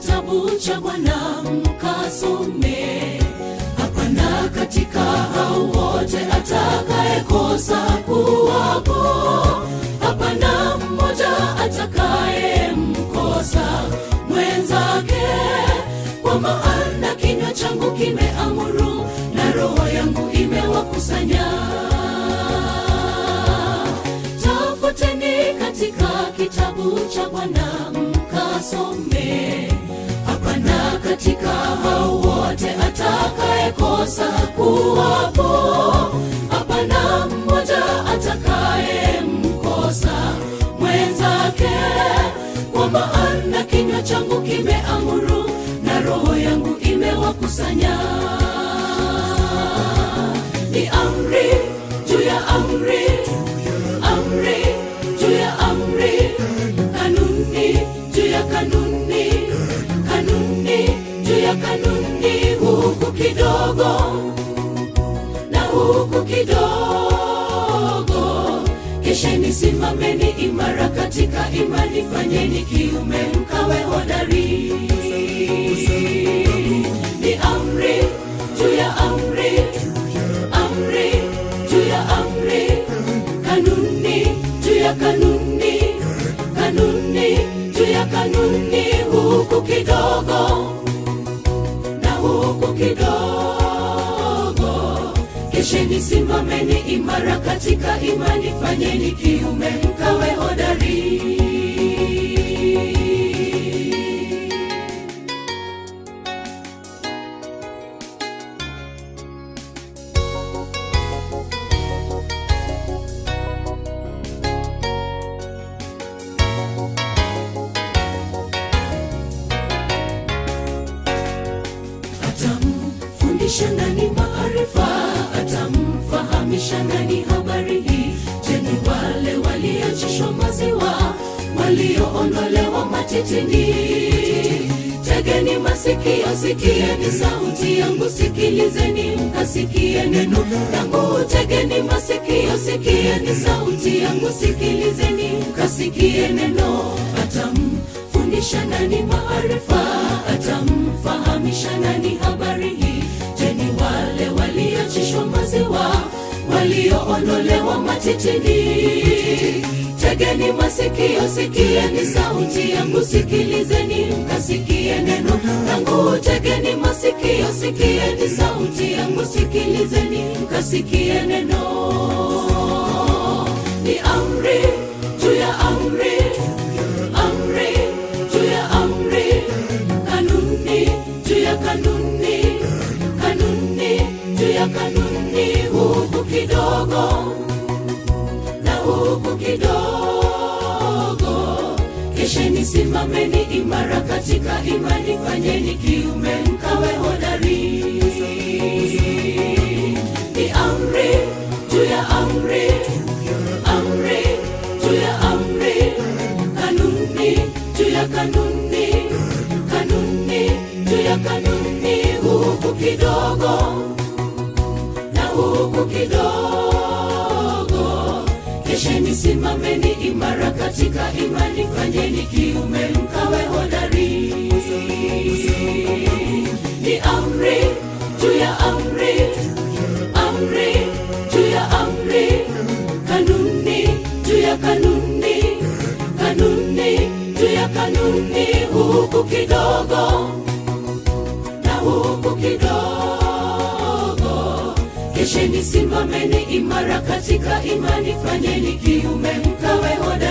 kitabu cha Bwana mkasome. Hapana katika hao wote atakayekosa kuwapo, hapana mmoja atakayemkosa mwenzake, kwa maana kinywa changu kimeamuru na roho yangu imewakusanya. Tafuteni katika kitabu cha Bwana mkasome. Hapana katika hao wote atakayekosa kuwapo, hapana mmoja atakayemkosa mwenzake, kwa maana kinywa changu kimeamuru na roho yangu imewakusanya. Ni amri juu ya amri, amri juu ya amri, kanuni juu ya kanuni, kanuni juu ya kanuni, huku kidogo na huku kidogo. Kesheni, simameni imara katika imani, fanyeni kiume, mkawe hodari. Ni amri juu ya amri, amri juu ya amri, kanuni juu ya kanuni, kanuni juu ya kanuni, huku kidogo na huku kidogo. Kesheni, simameni imara katika imani, fanyeni kiume, mkawe hodari. atamfundisha nani maarifa, atamfahamisha nani habari hii? Je, ni wale walioachishwa maziwa, walioondolewa matitini? Tegeni masikio, sikieni sauti yangu, sikilizeni mkasikie neno langu. Tegeni masikio, sikieni sauti yangu, sikilizeni mkasikie neno. Atamfundisha nani maarifa, atamfahamisha nani habari hii? Je, ni wale walioachishwa maziwa, walioondolewa matitini? Tegeni masikio, sikieni sauti yangu, sikilizeni mkasikie neno langu. Tegeni masikio, sikieni sauti yangu, sikilizeni mkasikie neno. Ni amri juu ya amri, amri juu ya amri, kanuni juu ya kanuni, kanuni juu ya kanuni, huku kidogo na huku kidogo. Kesheni, simameni imara katika imani, fanyeni kiume, mkawe hodari. Ni amri juu ya amri, amri juu ya amri, kanuni juu ya kanuni, kanuni juu ya kanuni, huku kidogo na huku kidogo. Kesheni, simameni imara katika imani, fanyeni kiume, mkawe hodari. Ni amri juu ya amri, amri juu ya amri, kanuni juu ya kanuni, kanuni juu ya kanuni, huku kidogo na huku kidogo. Kesheni, simameni imara katika imani, fanyeni kiume, mkawe hodari.